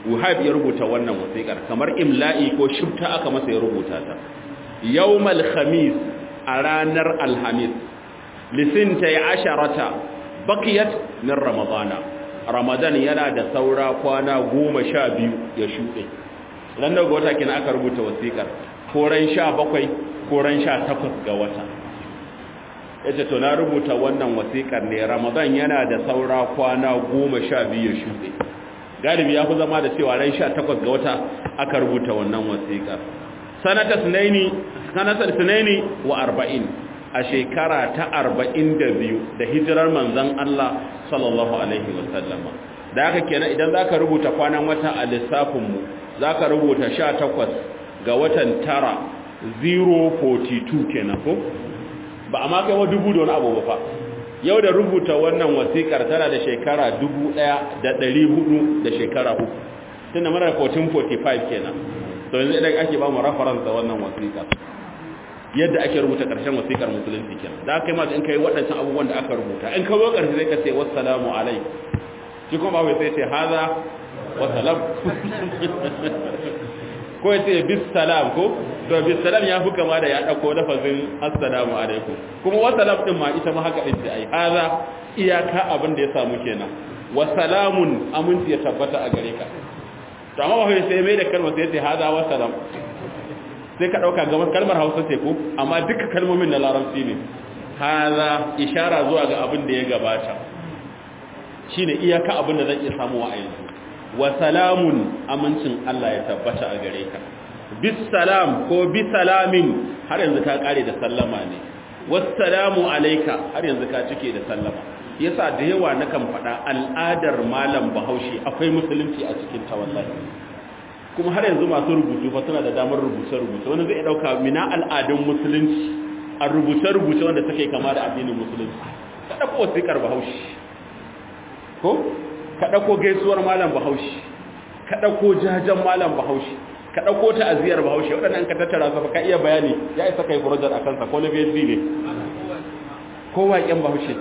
Wahab ya rubuta wannan wasiƙar kamar imla'i ko shifta aka masa ya rubuta ta yawmal khamis a ranar alhamis lisinta ya asharata bakiyat min ramadana ramadan yana da saura kwana goma sha biyu ya shuɗe ran daga wata kina aka rubuta wasiƙar koran sha bakwai koran sha takwas ga wata yace to na rubuta wannan wasiƙar ne ramadan yana da saura kwana goma sha biyu ya shuɗe galibi ya fi zama da cewa ran sha takwas ga wata aka rubuta wannan wasiƙar sanata sunaini sanatar sunaini wa arba'in a shekara ta arba'in da biyu da hijirar manzan Allah sallallahu alaihi wasallama da haka kenan idan za ka rubuta kwanan wata a lissafinmu za ka rubuta sha takwas ga watan tara 042 kenan ko ba a ma kai wa dubu da wani abu ba fa yau da rubuta wannan wasikar tana da shekara dubu ɗaya da ɗari hudu da shekara uku tunda mana da 1445 kenan to yanzu idan ake ba mu reference da wannan wasikar yadda ake rubuta ƙarshen wasikar musulunci kenan da aka yi ma in kai waɗancan abubuwan da aka rubuta in ka zo ƙarshe zai ka ce wassalamu alai shi kuma ba sai ce haza wassalam ko ya ce bis salam ko to bis salam ya fi kama da ya ɗauko lafazin assalamu alaikum kuma wassalam ɗin ma ita ma haka ɗin ce ai haza iyaka abin da ya samu kenan wassalamun aminci ya tabbata a gare ka to amma ba sai mai da kalmar sai ce haza wassalam sai ka ɗauka gaban kalmar hausa ce ko amma duka kalmomin na larabci ne haza ishara zuwa ga abin da ya gabata shine iyaka abin da zan iya samu a yanzu wa salamun amincin Allah ya tabbata a gare ka bis salam ko bi salamin har yanzu ka kare da sallama ne wassalamu alayka har yanzu ka cike da sallama yasa da yawa nakan faɗa al'adar malam bahaushe akwai musulunci a cikin ta wallahi kuma har yanzu masu rubutu fa suna da damar rubuce-rubuce wani zai dauka mina al'adun musulunci a rubuce-rubuce wanda suke kama da addinin musulunci ka dauko wasiƙar bahaushe ko ka dauko gaisuwar malam bahaushe ka dauko jajan malam bahaushe ka dauko ta'aziyar bahaushe waɗannan ka tattara su ka iya bayani ya isa kai project akan sa ko na BSB ne ko waƙen bahaushe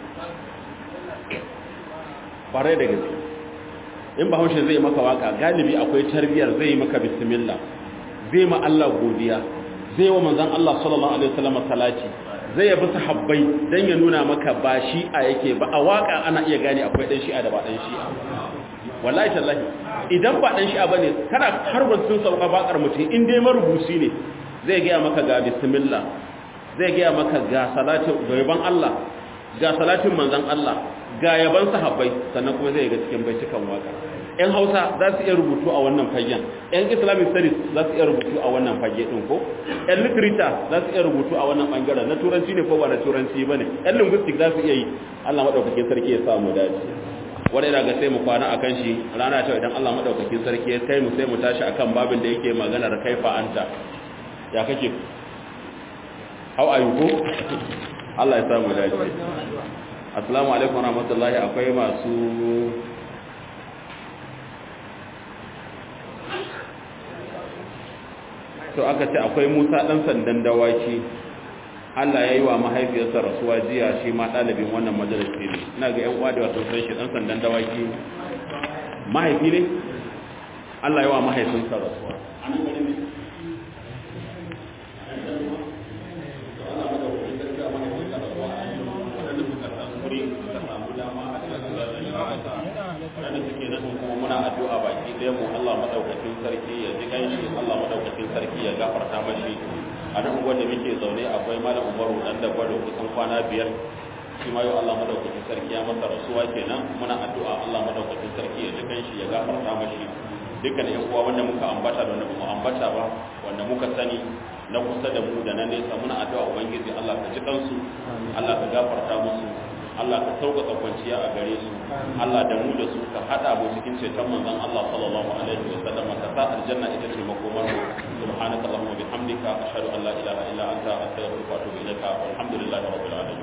bare da gaske in bahaushe zai maka waka galibi akwai tarbiyar zai maka bismillah zai ma Allah godiya zai wa manzon Allah sallallahu alaihi wasallam salati zai yabi sahabbai dan ya nuna maka ba shi'a yake ba a waka ana iya gane akwai dan shi'a da ba dan shi'a wallahi tallahi idan ba dan shi'a bane kana harbar sun sauka bakar mutum in dai marubuci ne zai ga maka ga bismillah zai ga maka ga salatin gaban Allah ga salatin manzon Allah ga yaban sahabbai sannan kuma zai ga cikin baitukan waka yan hausa za su iya rubutu a wannan fagen yan islamic studies za su iya rubutu a wannan fage din ko yan literature za su iya rubutu a wannan bangaren na turanci ne ko ba na turanci bane yan linguistic za su iya yi Allah madaukakin sarki ya sa mu dace wanda ina ga sai mu kwana akan shi rana ta idan Allah madaukakin sarki ya kai mu sai mu tashi akan babin da yake maganar kaifa anta ya kake how are you ko Allah ya sa mu dace assalamu alaikum warahmatullahi akwai masu to aka ce akwai musa dan sandan dawaki Allah ya yi wa mahaifiyarsa rasuwa jiya shi ma ɗalibin wannan majalisi ne ina ga yan uwa da wasu sai shi dan sandan dawaki mahaifi ne Allah ya yi wa mahaifinsa rasuwa wanda suke nan kuma muna addu'a baki ɗaya mu Allah madaukakin sarki ya ji ganshi Allah madaukakin sarki ya gafarta mashi a nan wanda muke zaune akwai malam Umaru dan da gwado kusan kwana biyar shi ma yau Allah madaukakin sarki ya masa rasuwa kenan muna addu'a Allah madaukakin sarki ya ji ganshi ya gafarta mashi dukkan yan uwa wanda muka ambata da wanda mu ambata ba wanda muka sani na kusa da mu da na nesa muna addu'a ubangiji Allah ka ji kansu Allah ka gafarta musu Allah ka sauƙaƙa kwanciya a gare su Allah da mu da su ka haɗa mu cikin ceton manzon Allah sallallahu alaihi wa sallam ka sa aljanna ita ce makomar mu subhanaka allahumma bihamdika ashhadu an la ilaha illa anta astaghfiruka wa atubu ilaika walhamdulillahi rabbil alamin